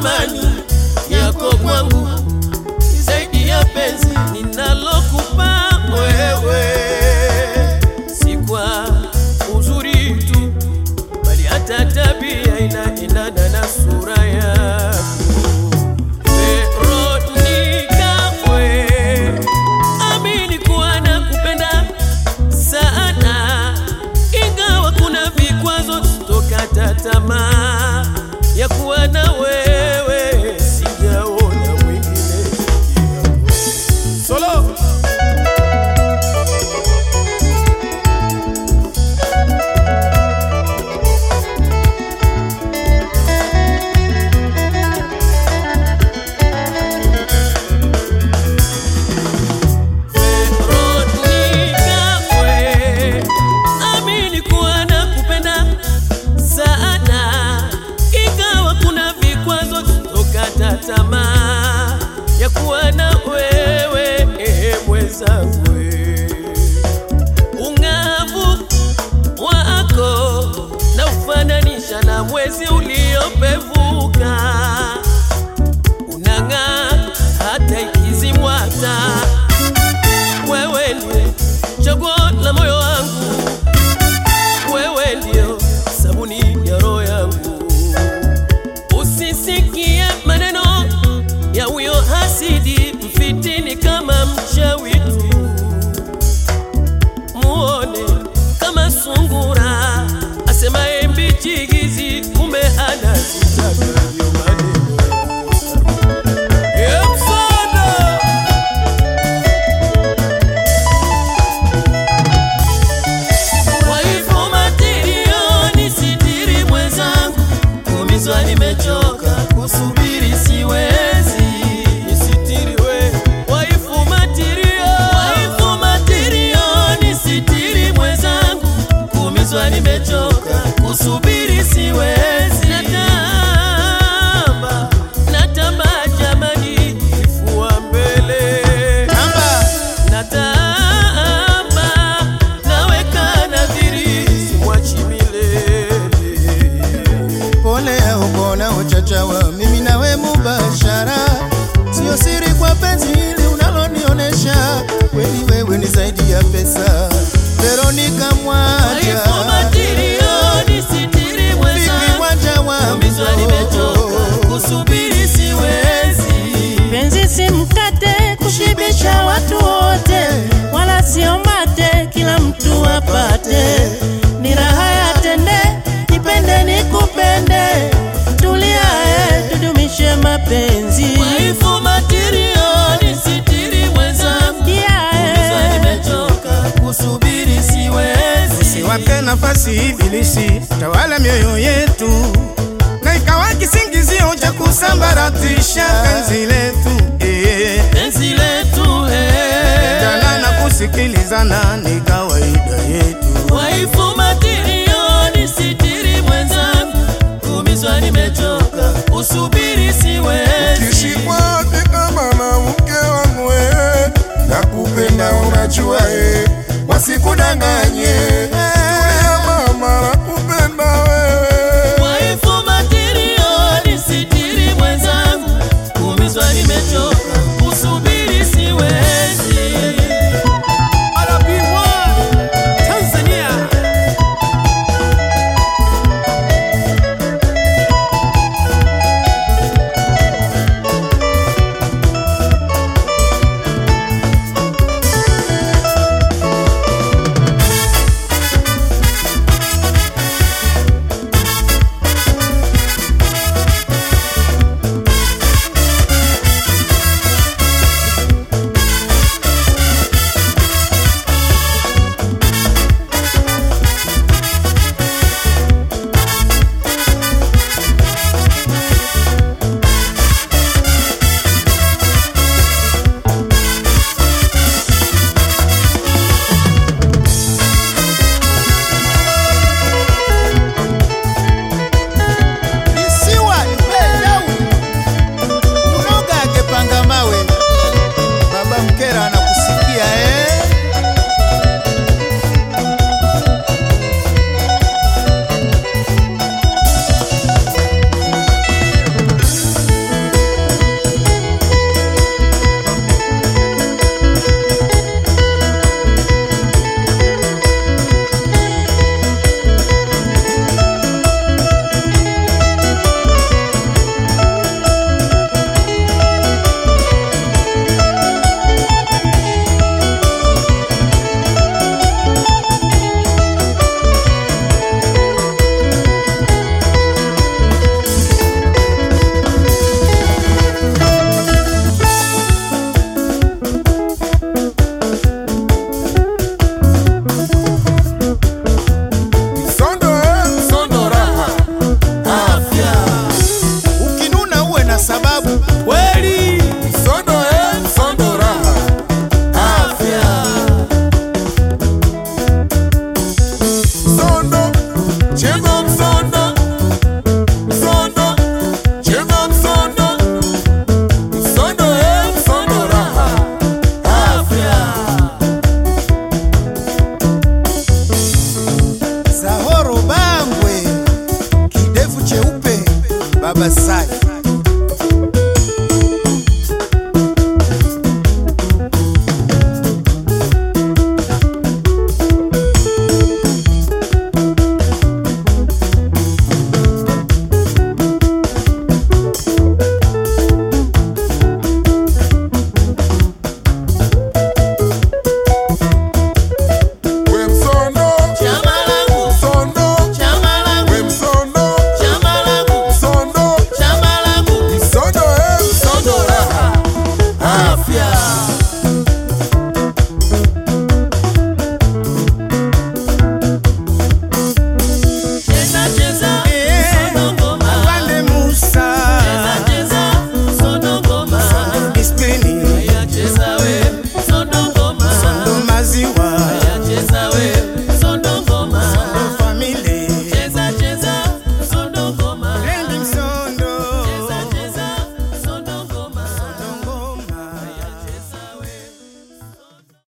thamani yako kwangu ni zaidi ya penzi ninalokupa wewe, si kwa uzuri tu, bali hata tabia inaendana na sura yako. Veronica, we, amini kuwa nakupenda sana, ingawa kuna vikwazo, sitokata tamaa ya kuwa na wewe, sijaona mwingine solo Veronica, we, amini kuwa nakupenda sana, ingawa kuna vikwazo, sitokata tamaa ya kuwa na wewe eh, mwenzangu. Ung'avu wako na ufananisha na mwezi uliopevuka, unang'aa hata ikizimwa taa wewe ndiye chaguo la moyo wangu, wewe ndio sabuni ya roho yangu. Usisikie maneno ya huyo hasidi mfitini kama mchawi tu, muone kama sungura asemaye mbichi hizi, kumbe anazitaka ndio maneno ya msaada. Kwa hivyo matilioni sitiri mwenzangu, kumizwa nimechoka kusubiri siwezi. Nisitiri we, waifu matirio, waifu matilioni sitiri mwenzangu, kumizwa nimechoka kusubiri siwezi. Natamba, natamba jamani, kifua mbele natamba naweka nadhiri simwachi milele pole ya ubona uchachawa mimi nawe mubashara, sio siri kwa penzi hili unalonionesha, kweli wewe ni zaidi ya pesa. Veronica Mwaja, waifu matilioni sitiri Vivi mwenzangu Mwaja wangu, umizwa nimechoka kusubiri siwezi Penzi si mkate kushibisha watu wote, wala sio mate kila mtu apate. Ni raha ya tende, nipende nikupende, tulia eh, tudumishe mapenzi. waifu matilioni sitiri mwenzangu Yeah, umizwa eh. nimechoka kusubiri siwezi Usiwape nafasi ibilisi tawala mioyo yetu, na ikawa kisingizio cha kusambaratisha penzi letu eh. penzi letu eh. Jana na kusikilizana ni kawaida yetu. Waifu matilioni sitiri mwenzangu, kumizwa nimechoka, usubiri siwezi. Kishikwaje kama na mke wangu wewe, nakupenda unajua eh, wasikudanganye. Tulia mama, nakupenda wewe. Waifu matilioni sitiri mwenzangu, kumizwa nimechoka, usubiri siwezi. Tanzania Baba Sai